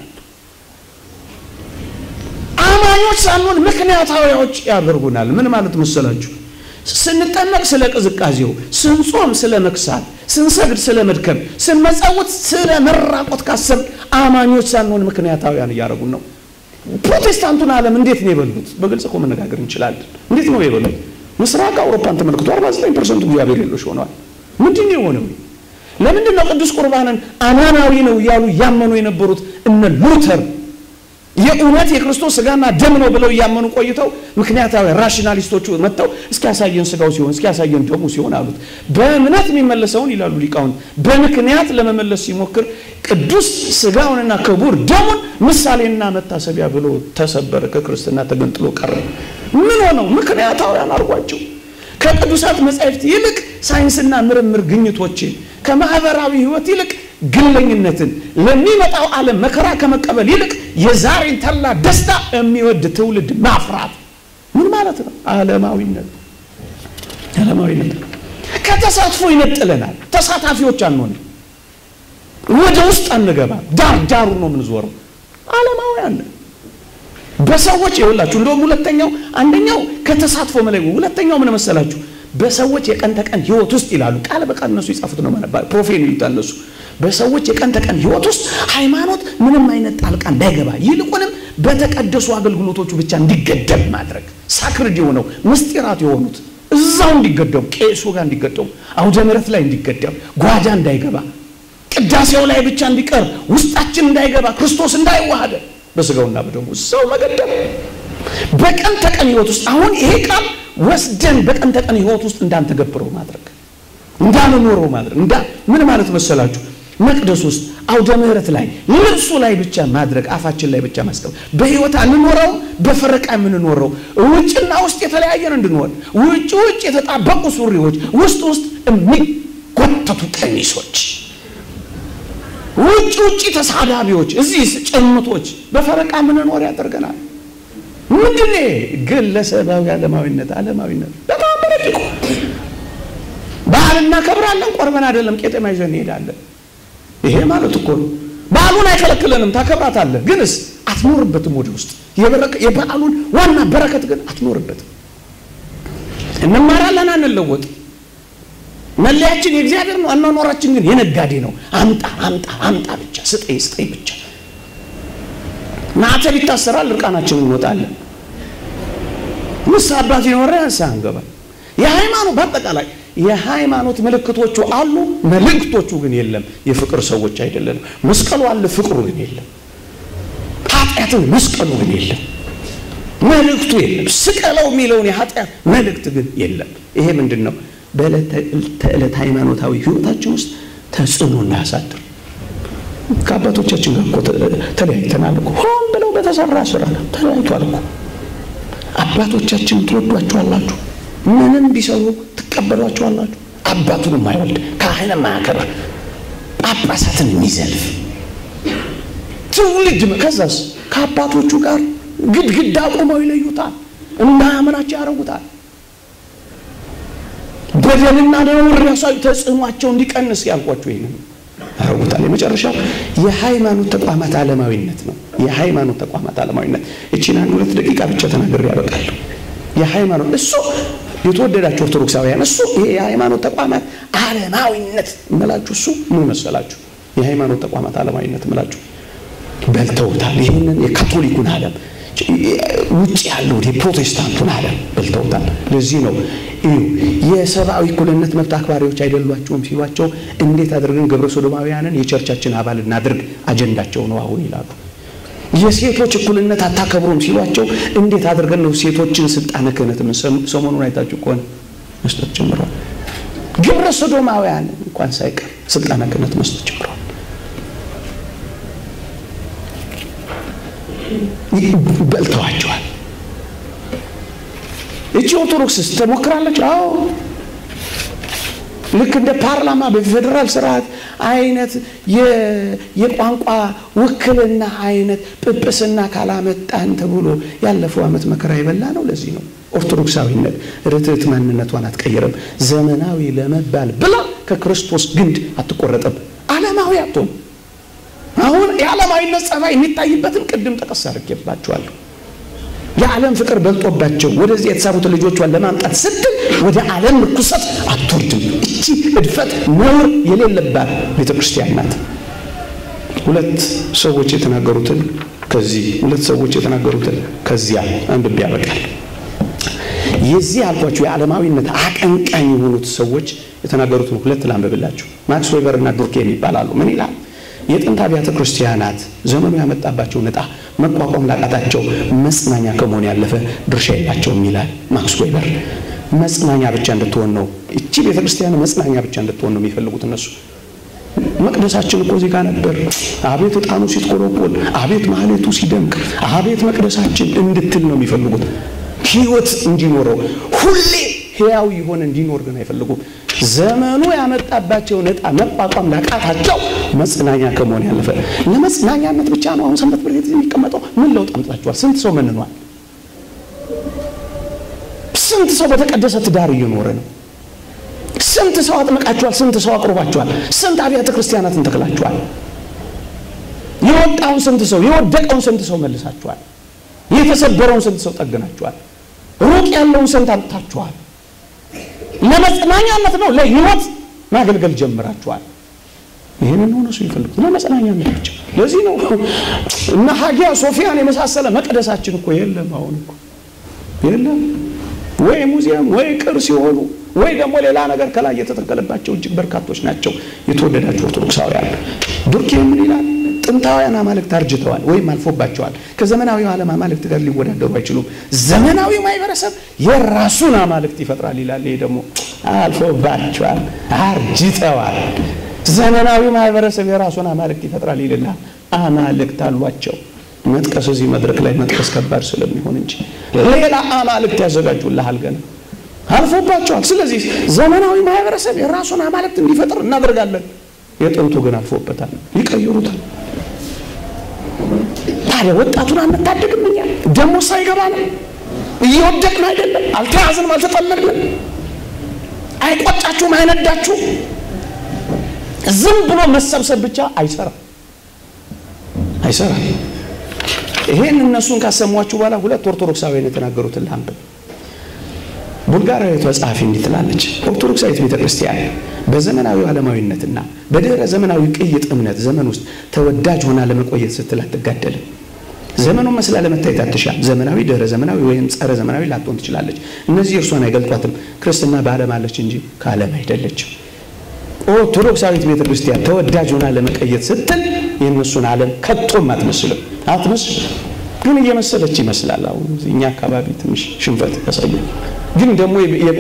አማኞች ሳንሆን ምክንያታዊዎች ያደርጉናል ምን ማለት መሰላችሁ ስንጠመቅ ስለ ቅዝቃዜው ስንጾም ስለ መክሳት ስንሰግድ ስለ መድከም ስንመጸውት ስለ መራቆት ካሰብ አማኞች ሳንሆን ምክንያታውያን እያደረጉን ነው ፕሮቴስታንቱን ዓለም እንዴት ነው የበሉት በግልጽ እኮ መነጋገር እንችላለን እንዴት ነው የበሉት ምስራቅ አውሮፓን ተመልክቶ 49 ፐርሰንቱ እግዚአብሔር የለሽ ሆነዋል ምንድን የሆነው ለምንድን ነው ቅዱስ ቁርባንን አማናዊ ነው እያሉ እያመኑ የነበሩት እነ ሉተር የእውነት የክርስቶስ ስጋና ደም ነው ብለው እያመኑ ቆይተው ምክንያታዊ ራሽናሊስቶቹ መጥተው እስኪያሳየን ስጋው ሲሆን እስኪያሳየን ደሙ ሲሆን አሉት በእምነት የሚመለሰውን ይላሉ ሊቃውንት በምክንያት ለመመለስ ሲሞክር ቅዱስ ስጋውንና ክቡር ደሙን ምሳሌና መታሰቢያ ብሎ ተሰበረ ከክርስትና ተገንጥሎ ቀረ ምን ሆነው ምክንያታውያን አድርጓቸው ከቅዱሳት መጻሕፍት ይልቅ ሳይንስና ምርምር ግኝቶችን ከማህበራዊ ህይወት ይልቅ ግለኝነትን ለሚመጣው ዓለም መከራ ከመቀበል ይልቅ የዛሬን ተላ ደስታ የሚወድ ትውልድ ማፍራት ምን ማለት ነው ዓለማዊነት ዓለማዊነት ከተሳትፎ ይነጥለናል ተሳታፊዎች አንሆንም ወደ ውስጥ አንገባ ዳር ዳሩ ነው የምንዞረው ዓለማውያን በሰዎች ይኸውላችሁ እንደውም ሁለተኛው አንደኛው ከተሳትፎ መለይ ሁለተኛው ምን መሰላችሁ በሰዎች የቀን ተቀን ህይወት ውስጥ ይላሉ ቃል በቃል እነሱ ይጻፉት ነው ማለት ፕሮፌን ይሉታል እነሱ በሰዎች የቀን ተቀን ህይወት ውስጥ ሃይማኖት ምንም አይነት ጣልቃ እንዳይገባ ይልቁንም በተቀደሱ አገልግሎቶቹ ብቻ እንዲገደብ ማድረግ ሳክርድ የሆነው ምስጢራት የሆኑት እዛው እንዲገደቡ ቄሱ ጋር እንዲገደቡ አውደ ምሕረት ላይ እንዲገደብ ጓዳ እንዳይገባ ቅዳሴው ላይ ብቻ እንዲቀር ውስጣችን እንዳይገባ ክርስቶስ እንዳይዋሃደ በስጋውና በደሙ እዛው መገደብ በቀን ተቀን ህይወት ውስጥ አሁን ይሄ ቃል ወስደን በቀን ተቀን ህይወት ውስጥ እንዳንተገብረው ማድረግ እንዳንኖረው ማድረግ እንዳ ምን ማለት መሰላችሁ? መቅደስ ውስጥ አውደ ምሕረት ላይ ልብሱ ላይ ብቻ ማድረግ አፋችን ላይ ብቻ ማስቀመጥ በህይወት አንኖረው በፈረቃ የምንኖረው ውጭና ውስጥ የተለያየን እንድንሆን ውጭ ውጭ የተጣበቁ ሱሪዎች ውስጥ ውስጥ የሚጎተቱ ቀሚሶች ውጭ ውጭ ተሳዳቢዎች እዚህ ጭምቶች በፈረቃ ምንኖር ያደርገናል። ምንድን ግለሰባዊ ዓለማዊነት ዓለማዊነት በጣም ረቂቁ በዓል እናከብራለን፣ ቆርበን አይደለም ቄጠማ ይዘን እንሄዳለን። ይሄ ማለት እኮ ነው። በዓሉን አይከለክለንም፣ ታከብራታለህ፣ ግንስ አትኖርበትም። ወደ ውስጥ የበዓሉን ዋና በረከት ግን አትኖርበትም። እንማራለን፣ አንለወጥ። መለያችን የእግዚአብሔር ነው፣ አኗኗራችን ግን የነጋዴ ነው። አምጣ አምጣ አምጣ ብቻ ስጠኝ ስጠኝ ብቻ። ማዕተብ ይታሰራል፣ እርቃናችን እንወጣለን። ንስሐ አባት ይኖረ ንስሐ እንገባል። የሃይማኖት በአጠቃላይ የሃይማኖት ምልክቶቹ አሉ፣ መልእክቶቹ ግን የለም። የፍቅር ሰዎች አይደለንም። መስቀሉ አለ፣ ፍቅሩ ግን የለም። ኃጢአትን መስቀሉ ግን የለም። መልእክቱ የለም። ስቀለው የሚለውን የኃጢአት መልእክት ግን የለም። ይሄ ምንድን ነው? በዕለት ተዕለት ሃይማኖታዊ ህይወታችን ውስጥ ተጽዕኖ እንዳያሳድር ከአባቶቻችን ጋር እኮ ተለያይተናል እኮ ሆን ብለው በተሰራ ስራ ተለያይቷል እኮ። አባቶቻችን ትወዷቸዋላችሁ፣ ምንም ቢሰሩ ትቀበሏቸዋላችሁ። አባቱን የማይወልድ ካህን የማያከብር ጳጳሳትን የሚዘልፍ ትውልድ ከዛስ ከአባቶቹ ጋር ግድግዳ አቁመው ይለዩታል፣ እንዳያምናቸው ያደርጉታል። በደልና ነውር ያሳዩ ተጽዕኗቸው እንዲቀንስ ያልኳቸው ይህን ያደርጉታል። የመጨረሻው የሃይማኖት ተቋማት ዓለማዊነት ነው። የሃይማኖት ተቋማት ዓለማዊነት እቺን አንድ ሁለት ደቂቃ ብቻ ተናግሬ ያበቃለሁ። የሃይማኖት እሱ የተወደዳችሁ ኦርቶዶክሳውያን እሱ ይሄ የሃይማኖት ተቋማት ዓለማዊነት እምላችሁ እሱ ምን መሰላችሁ? የሃይማኖት ተቋማት ዓለማዊነት እምላችሁ በልተውታል። ይህንን የካቶሊኩን ዓለም ውጭ ያለውን የፕሮቴስታንቱን ዓለም በልተውታል። ለዚህ ነው የሰብአዊ እኩልነት መብት አክባሪዎች አይደሏቸውም ሲሏቸው እንዴት አድርገን ግብረ ሶዶማውያንን የቸርቻችን አባል እናድርግ አጀንዳቸው ነው አሁን ይላሉ። የሴቶች እኩልነት አታከብሩም ሲሏቸው እንዴት አድርገን ነው ሴቶችን ስልጣነ ክህነት ሰሞኑን አይታችሁ ከሆነ መስጠት ጀምረዋል። ግብረ ሶዶማውያን እንኳን ሳይቀር ስልጣነ ክህነት መስጠት ጀምረዋል። በልተዋቸዋል። እቺ ኦርቶዶክስስ ተሞክራለች። አዎ ልክ እንደ ፓርላማ በፌዴራል ስርዓት አይነት የቋንቋ ውክልና አይነት ጵጵስና ካላመጣን ተብሎ ያለፈው ዓመት መከራ የበላ ነው። ለዚህ ነው ኦርቶዶክሳዊነት ርትዕት ማንነቷን አትቀይርም። ዘመናዊ ለመባል ብላ ከክርስቶስ ግንድ አትቆረጥም። ዓለማዊ አትሆን አሁን የዓለማዊነት ጸባይ የሚታይበትን ቅድም ጠቀስ አድርጌባቸዋለሁ። የዓለም ፍቅር በልጦባቸው ወደዚህ የተሳቡትን ልጆቿን ለማምጣት ስትል ወደ ዓለም ርኩሰት አትወርድም። እቺ እድፈት ነውር የሌለባት ቤተ ክርስቲያን ናት። ሁለት ሰዎች የተናገሩትን ከዚህ ሁለት ሰዎች የተናገሩትን ከዚያ አንብቤ ያበቃል። የዚህ አልኳቸው የዓለማዊነት አቀንቃኝ የሆኑት ሰዎች የተናገሩትን ሁለት ላንብብላችሁ። ማክስ ዌበር እና ዱርኬም ይባላሉ። ምን ይላል? የጥንት አብያተ ክርስቲያናት ዘመኑ ያመጣባቸው ዕጣ መቋቋም ላቃታቸው መጽናኛ ከመሆን ያለፈ ድርሻ የላቸውም ይላል ማክስ ዌበር። መጽናኛ ብቻ እንድትሆን ነው እቺ ቤተ ክርስቲያን መጽናኛ ብቻ እንድትሆን ነው የሚፈልጉት እነሱ። መቅደሳችን እኮ እዚህ ጋር ነበር። አቤት ዕጣኑ ሲትቆለቆል፣ አቤት ማህሌቱ ሲደምቅ፣ አቤት መቅደሳችን እንድትል ነው የሚፈልጉት። ህይወት እንዲኖረው ሁሌ ህያው የሆነ እንዲኖር ግን አይፈልጉም። ዘመኑ ያመጣባቸውን ዕጣ መቋቋም ላቃታቸው መጽናኛ ከመሆን ያለፈ ለመጽናኛነት ብቻ ነው አሁን ሰንበት ትምህርት ቤት የሚቀመጠው። ምን ለውጥ አምጥታችኋል? ስንት ሰው መንኗል? ስንት ሰው በተቀደሰ ትዳር እየኖረ ነው? ስንት ሰው አጥምቃችኋል? ስንት ሰው አቅርባችኋል? ስንት አብያተ ክርስቲያናትን ተክላችኋል? የወጣውን ስንት ሰው የወደቀውን ስንት ሰው መልሳችኋል? የተሰበረውን ስንት ሰው ጠግናችኋል? ሩቅ ያለውን ስንት አምጥታችኋል? ለመጽናኛነት ነው ለህይወት ማገልገል ጀምራችኋል። ይህንን ሆነ እሱ ይፈልጉት ለመጽናኛነት ብቻ። ለዚህ ነው እና ሀጊያ ሶፊያን የመሳሰለ መቅደሳችን እኮ የለም። አሁን እኮ የለም ወይ ሙዚየም ወይ ቅርስ ሲሆኑ ወይ ደግሞ ሌላ ነገር ከላይ የተተከለባቸው እጅግ በርካቶች ናቸው። የተወደዳቸው ኦርቶዶክሳውያን ዱርኬ ምን ይላል? ጥንታውያን አማልክት አርጅተዋል ወይም አልፎባቸዋል። ከዘመናዊው ዓለም አማልክት ጋር ሊወዳደሩ አይችሉም። ዘመናዊው ማህበረሰብ የራሱን አማልክት ይፈጥራል ይላል። ይሄ ደግሞ አልፎባቸዋል፣ አርጅተዋል። ዘመናዊው ማህበረሰብ የራሱን አማልክት ይፈጥራል ይልናል። አማልክት አሏቸው። መጥቀስ እዚህ መድረክ ላይ መጥቀስ ከባድ ስለሚሆን እንጂ ሌላ አማልክት ያዘጋጁልሃል ገና አልፎባቸዋል። ስለዚህ ዘመናዊ ማህበረሰብ የራሱን አማልክት እንዲፈጥር እናደርጋለን። የጥንቱ ግን አልፎበታል፣ ይቀይሩታል። ታዲያ ወጣቱን አንታደግም? እኛ ደግሞ ሳይገባ ነው እየወደቅን አይደለም? አልተያዝንም፣ አልተጠመድንም። አይቆጫችሁም? አይነዳችሁም? ዝም ብሎ መሰብሰብ ብቻ አይሰራም፣ አይሰራም። ይሄን እነሱን ካሰሟችሁ በኋላ ሁለት ኦርቶዶክሳውያን የተናገሩትን ላንብብ። ቡልጋሪያዊቷ ጸሐፊ እንዲህ ትላለች። ኦርቶዶክሳዊት ቤተ ክርስቲያን በዘመናዊ ዓለማዊነትና በድህረ ዘመናዊ ቅይጥ እምነት ዘመን ውስጥ ተወዳጅ ሆና ለመቆየት ስትል አትጋደልም። ዘመኑን መስላ ለመታየት አትሻም። ዘመናዊ፣ ድህረ ዘመናዊ ወይም ጸረ ዘመናዊ ላትሆን ትችላለች። እነዚህ እርሷን አይገልጧትም። ክርስትና በዓለም አለች እንጂ ከዓለም አይደለችም። ኦርቶዶክሳዊት ቤተ ክርስቲያን ተወዳጅ ሆና ለመቀየት ስትል የእነሱን ዓለም ከቶም አትመስልም። አትመስል ግን እየመሰለች ይመስላል። አሁን እኛ አካባቢ ትንሽ ሽንፈት ያሳያል። ግን ደግሞ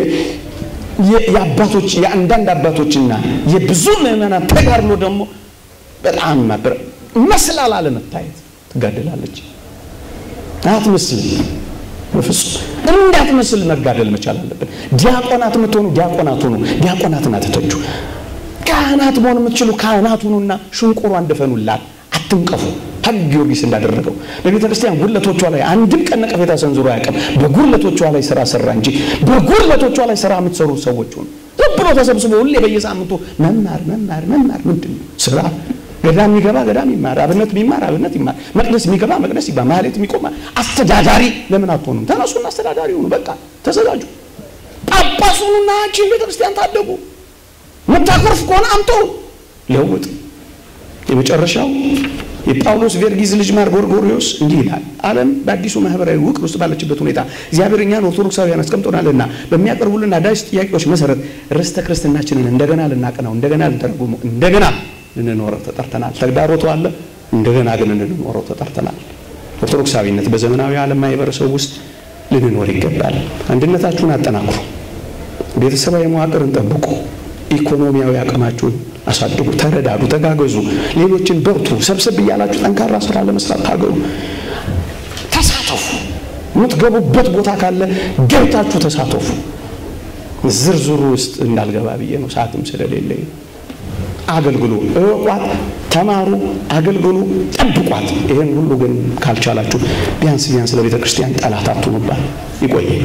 የአባቶች የአንዳንድ አባቶችና የብዙ ምዕመናን ተጋድሎ ደግሞ በጣም መስላል አለመታየት ትጋደላለች። አትመስልም። በፍጹም እንዳትመስል መጋደል መቻል አለብን። ዲያቆናት የምትሆኑ ዲያቆናት ሁኑ። ዲያቆናትን አትተቹ። ካህናት መሆን የምትችሉ ካህናት ሁኑና ሽንቁሯን ድፈኑላት፣ አትንቀፉ። ሐግ ጊዮርጊስ እንዳደረገው በቤተ ክርስቲያን ጉድለቶቿ ላይ አንድም ቀን ነቀፌታ ሰንዝሮ አያውቅም። በጉድለቶቿ ላይ ስራ ሰራ እንጂ በጉድለቶቿ ላይ ስራ የምትሰሩ ሰዎች ሁኑ። ዝም ብሎ ተሰብስቦ ሁሌ በየሳምንቱ መማር መማር መማር ምንድን ነው ስራ? ገዳም የሚገባ ገዳም ይማር፣ አብነት የሚማር አብነት ይማር፣ መቅደስ የሚገባ መቅደስ ይባ፣ ማህሌት የሚቆማ አስተዳዳሪ ለምን አትሆኑም? ተነሱና አስተዳዳሪ ሁኑ። በቃ ተዘጋጁ። ጳጳስ ሁኑና ችን ቤተ ክርስቲያን ታደጉ። መታኮርፍ ከሆነ አምተው ለውጥ። የመጨረሻው የጳውሎስ ቬርጊዝ ልጅ ማር ጎርጎሪዎስ እንዲህ ይላል። ዓለም በአዲሱ ማህበራዊ ውቅር ውስጥ ባለችበት ሁኔታ እግዚአብሔር እኛን ኦርቶዶክሳውያን አስቀምጦናልና በሚያቀርቡልን አዳዲስ ጥያቄዎች መሰረት ርስተ ክርስትናችንን እንደገና ልናቀናው፣ እንደገና ልንተረጉመው፣ እንደገና ልንኖረው ተጠርተናል። ተግዳሮቱ አለ፣ እንደገና ግን ልንኖረው ተጠርተናል። ኦርቶዶክሳዊነት በዘመናዊ ዓለም ማህበረሰብ ውስጥ ልንኖር ይገባል። አንድነታችሁን አጠናክሩ። ቤተሰባዊ መዋቅርን ጠብቁ። ኢኮኖሚያዊ አቅማችሁን አሳድጉ። ተረዳዱ፣ ተጋገዙ። ሌሎችን በርቱ። ሰብሰብ እያላችሁ ጠንካራ ስራ ለመስራት ታገሉ። ተሳተፉ። የምትገቡበት ቦታ ካለ ገብታችሁ ተሳተፉ። ዝርዝሩ ውስጥ እንዳልገባ ብዬ ነው፣ ሰዓትም ስለሌለኝ። አገልግሉ፣ እወቋት፣ ተማሩ፣ አገልግሉ፣ ጠብቋት። ይህን ሁሉ ግን ካልቻላችሁ ቢያንስ ቢያንስ ለቤተ ክርስቲያን ጠላት አትሁኑባት። ይቆየ